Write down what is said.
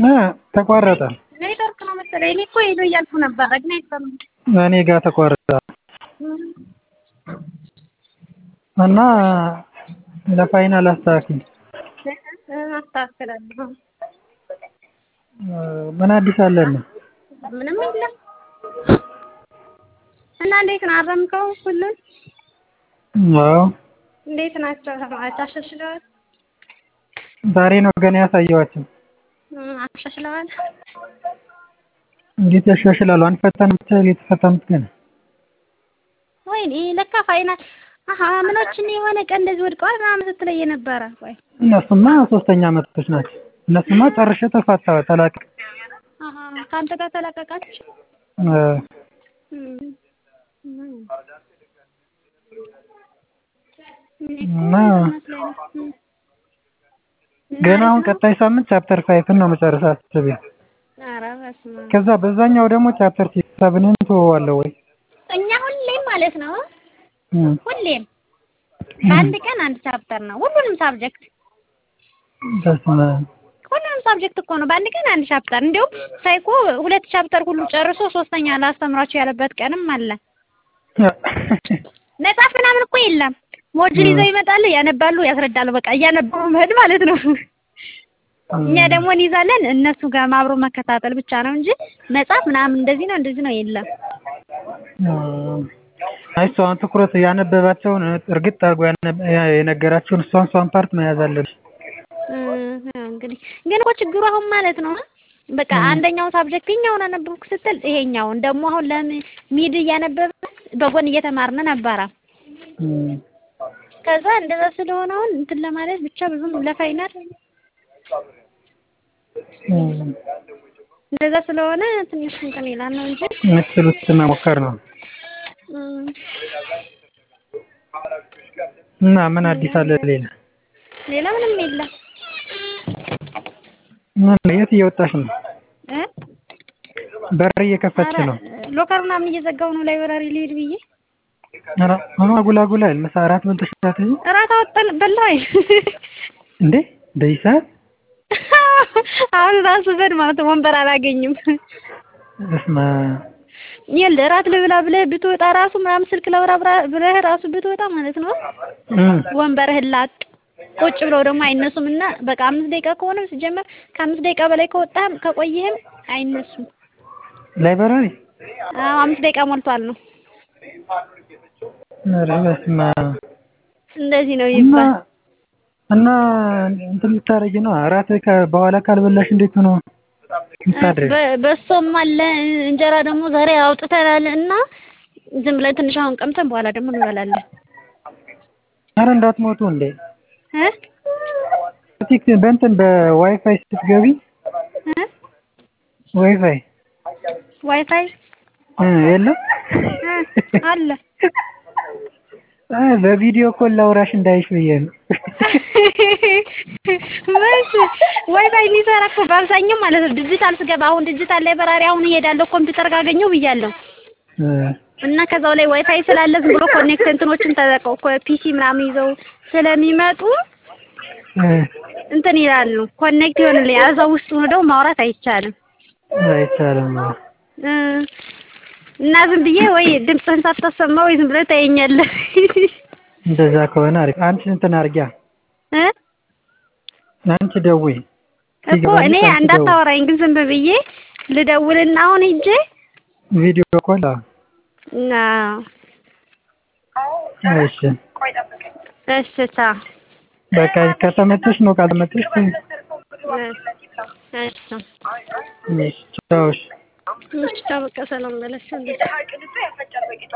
ተቋረጠ። ኔትወርክ ነው መሰለኝ። እኔ እኮ ሄሎ እያልኩ ነበረ ግን አይሰማም። እኔ ጋር ተቋረጠ እና ለፋይናል አስተካክል። አስተካክላለሁ። ምን አዲስ አለን? ምንም የለም። እና እንዴት ነው አረምከው? ሁሉን አዎ እንዴት ናቸው? ተማሪዎች አሻሽለዋል? ዛሬ ነው ገና ያሳየዋቸው። አሻሽለዋል? እንዴት ያሻሽላሉ? አንፈተንም ብቻ የተፈተኑት ገና ወይኔ ለካ ፋይናል አሀ ምኖችን የሆነ ቀን እንደዚህ ወድቀዋል ምናምን ስትለኝ ነበረ። ወይ እነሱማ ሶስተኛ አመቶች ናቸው። እነሱማ ጨርሼ ተፋታ ተላቀቅ አሀ ከአንተ ጋር ተላቀቃችሁ? እና ገና አሁን ቀጣይ ሳምንት ቻፕተር ፋይቭን ነው መጨረስ አስቤ። ኧረ በስመ አብ። ከዛ በዛኛው ደግሞ ቻፕተር ሲክስ ሰብንን ትወዋለሁ ወይ እኛ ሁሌም ማለት ነው ሁሌም በአንድ ቀን አንድ ቻፕተር ነው ሁሉንም ሳብጀክት በስመ አብ ሁሉንም ሳብጀክት እኮ ነው በአንድ ቀን አንድ ቻፕተር። እንዲያውም ሳይኮ ሁለት ቻፕተር ሁሉ ጨርሶ ሶስተኛ ላስተምራቸው ያለበት ቀንም አለ። መጽሐፍ ምናምን እኮ የለም። ሞጁል ይዘው ይመጣሉ፣ ያነባሉ፣ ያስረዳሉ። በቃ እያነበቡ መሄድ ማለት ነው። እኛ ደግሞ እንይዛለን፣ እነሱ ጋር አብሮ መከታተል ብቻ ነው እንጂ መጽሐፍ ምናምን እንደዚህ ነው እንደዚህ ነው የለም። አይ እሷ አሁን ትኩረት ያነበባቸውን እርግጥ አድርጎ የነገራቸውን እሷን እሷን ፓርት መያዝ አለብሽ። እንግዲህ ግን እኮ ችግሩ አሁን ማለት ነው በቃ አንደኛው ሳብጀክት ይኸኛውን አነበብኩ ስትል ይሄኛውን ደግሞ አሁን ለሚድ እያነበበ በጎን እየተማርን ነበረ። ከዛ እንደዛ ስለሆነ አሁን እንትን ለማለት ብቻ ብዙም ለፋይናል እንደዛ ስለሆነ ትንሽ እንትን ይላል ነው እንጂ የምትችሉት መሞከር ነው። እና ምን አዲስ አለ ሌላ? ሌላ ምንም የለም። ምን የት እየወጣሽ ነው? እ በር እየከፈትሽ ነው? ሎከር ምናምን እየዘጋው ነው ላይብራሪ ልሄድ ብዬ ኧረ ምን አጉል አጉል አይደል? ምሳ እራት በልተሽ አትሄጂም? እራት አወጣን በላኝ እንዴ በዚህ ሰዓት? አሁን ራሱ በድ ማለት ነው ወንበር አላገኝም። በስመ አብ ይኸውልህ እራት ልብላ ብለህ ብትወጣ ራሱ ምናምን ስልክ ላውራ ብለህ ራሱ ብትወጣ ማለት ነው ወንበርህን ላጥ ቁጭ ብለው ደግሞ አይነሱም እና በቃ አምስት ደቂቃ ከሆነ ሲጀመር ከአምስት ደቂቃ በላይ ከወጣህም ከቆየህም አይነሱም። ላይብራሪ አዎ አምስት ደቂቃ ሞልቷል ነው። ኧረ በስመ አብ እንደዚህ ነው እና ይባል። እና እንትን ልታረጊ ነው እራት በኋላ ካልበላሽ እንዴት ነው የምታድሪው? በ- በሶም አለ እንጀራ ደግሞ ዛሬ አውጥተናል እና ዝም ብለን ትንሽ አሁን ቀምተን በኋላ ደግሞ እንበላለን። ኧረ እንዳትሞቱ እንዴ እ ቲክ በእንትን በዋይፋይ ስትገቢ እ ዋይፋይ ዋይፋይ እ የለም እ አለ እ በቪዲዮ ኮል ላውራሽ እንዳይሽ ብዬ ነው። መች ዋይፋይ የሚሰራ እኮ በአብዛኛው ማለት ነው ዲጂታል ስገባ አሁን ዲጂታል ላይብራሪ አሁን እሄዳለሁ ኮምፒውተር ጋር አገኘው ብያለሁ እ እና ከዛው ላይ ዋይፋይ ስላለ ዝም ብሎ ኮኔክት እንትኖችን ተጠቀው ፒሲ ምናምን ይዘው ስለሚመጡ እ እንትን ይላሉ ኮኔክት ይሆንልኝ እዛው ውስጥ ሆነው ማውራት አይቻልም አይቻልም። እ እና ዝም ብዬ ወይ ድምፅህን ሳታሰማ ወይ ዝም ብለህ ታየኛለህ እንደዛ ከሆነ አሪፍ። አንቺ እንትን አድርጊያ እ አንቺ ደውይ እኮ እኔ እንዳታወራኝ ግን ዝም ብዬ ልደውልና አሁን ሂጄ ቪዲዮ ኮል አዎ። እና እሺ እሺ ቻው በቃ ከተመቸሽ ነው ካልተመቸሽ ተይው። እሺ እሺ ቻው እሺ። እሺ ቻው በቃ ሰላም በለሽ